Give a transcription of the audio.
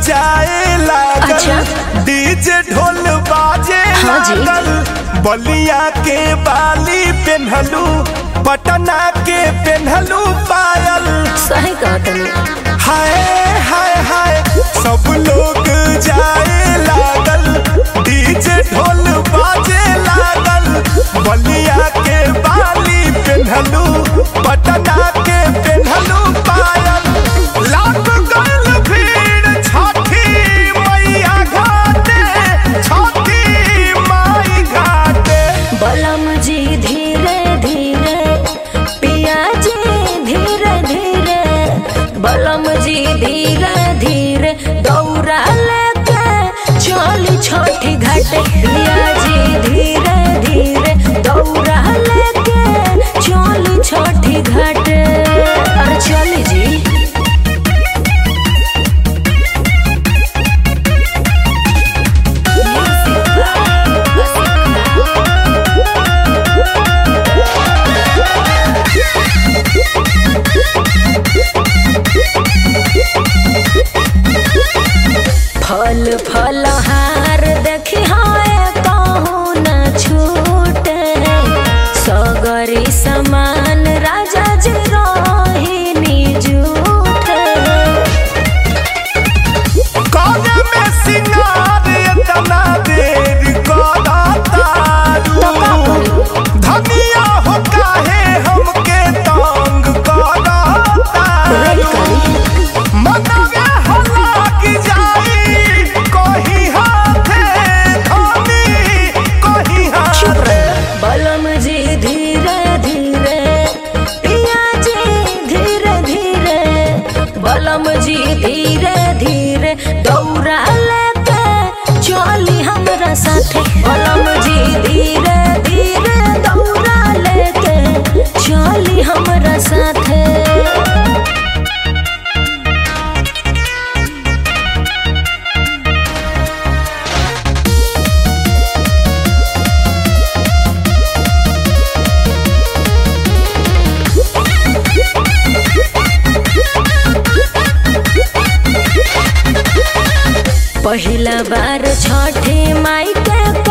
जाए लागल अच्छा। डीजे ढोल बाजे हाँ जी। लागल बलिया के बाली पेन्हलू पटना के पेन्हलू पायल सही कहा तनी हाय हाय हाय सब लोग जाए लागल डीजे ढोल बाजे लागल बलिया के बाली पेन्हलू पटना के पेन्हलू पायल लाग गल भीड़ छठी मैया घाटे छठी माई घाटे बलम जी धीरे धीरे पिया जी धीरे धीरे बलम जी धीरे धीरे दौड़ा लेके चली छोटी घाट पिया जी धीरे धीरे दौड़ा लेके चली छोटी घाट अरे चली जी फल फल हार देखी हाय कहूँ न छूटे सगरी समान राजा जी रोहिणी जूठे काने में सिंगार इतना देर करा तारू धनिया हो काहे हमके तंग करा तारू मनवे हला की जाई कहीं हाथे धनी कहीं हाथे बलम जी धीरे धीरे पिया जी धीरे धीरे बलम जी धीरे धीरे दौड़ा लेके चली हमरा साथे बलम जी धीरे धीरे दौड़ा लेके चली हमरा साथे पहिला बार छठे माई के